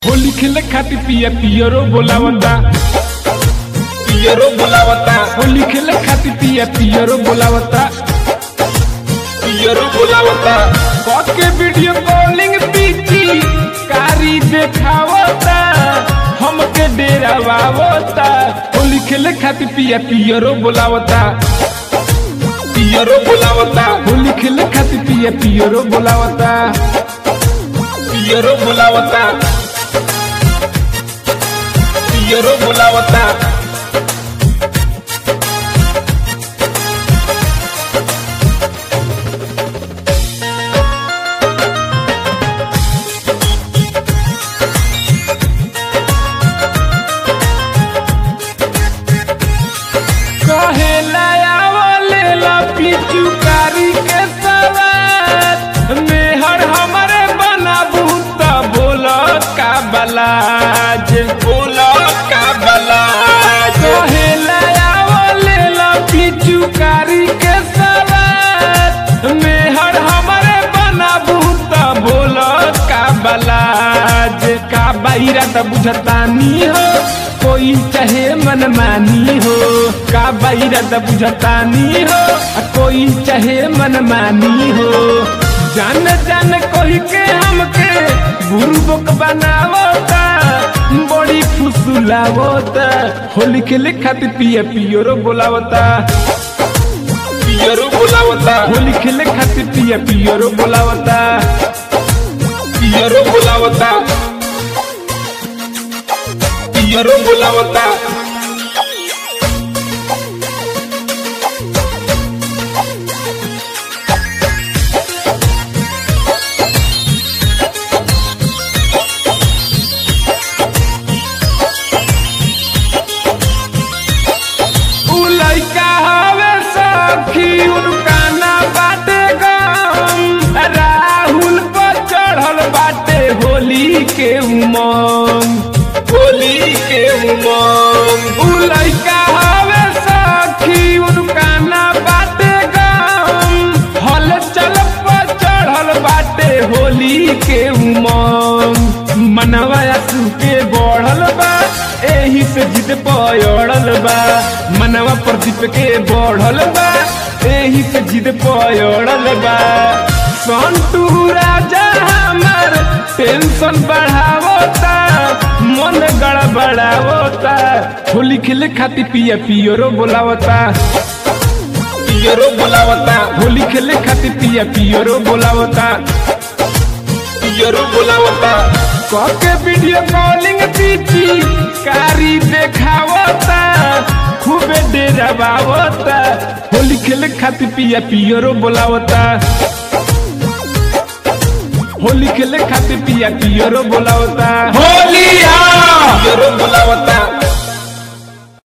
होली खेले खातिर पिया पियरो बोलावता पियरो बोलावता होली खेले खातिर पिया पियरो बोलावता पियरो बोलावता के वीडियो कॉलिंग पीची कारी देखावता हमके डेरावावता होली खेले खातिर पिया पियरो बोलावता पियरो बोलावता होली खेले खातिर पिया पियरो बोलावता पियरो बोलावता पियरो बोलावता कहेला आवले ला पीछू कारी के सवार मेहर हमरे बनाबू त बोल का बलाज बोला का बलाज कहेला आवले ला पीछू कारी के सवार मेहर हमरे बनाबू त बोल का बलाज का बाईरा त बुझतानी हो कोई चाहे मनमानी हो का बाईरा त बुझतानी हो आ कोई चाहे मनमानी हो जान जान कोई के हमके बुरबक बनावता बड़ी फुसुलावता होली खेले खातिर पिया पियोरो बोलावता पियरो बोलावता होली खेले खातिर पिया पियोरो बोलावता पियरो बोलावता पियरो बोलावता उ लइका हवे सखी उनका ना बाटे गम राहुल पर चढ़ल बाटे होली के उमंग होली के उमंग उ लइका हवे सखी उनका ना बाटे गम हल चल पर चढ़ल बाटे होली के उमंग मनवा आंसू के बढ़ल बा एही से जिद पयड़ल बा मनवा प्रदीप के बढ़ल बा एही से जिद पयड़ल बा संतू राजा हमर टेंशन बढ़ावता मन गड़बड़ावता होली खेले खातिर पिया पियरो बोलावता पियरो बोलावता होली खेले खातिर पिया पियरो बोलावता पियरो बोलावता कके वीडियो कॉलिंग पीची कारी देखावता खूबे डेरावावता होली खेले खातिर पिया पियरो बोलावता होली खेले खातिर पिया पियरो बोलावता होलिया पियरो बोलावता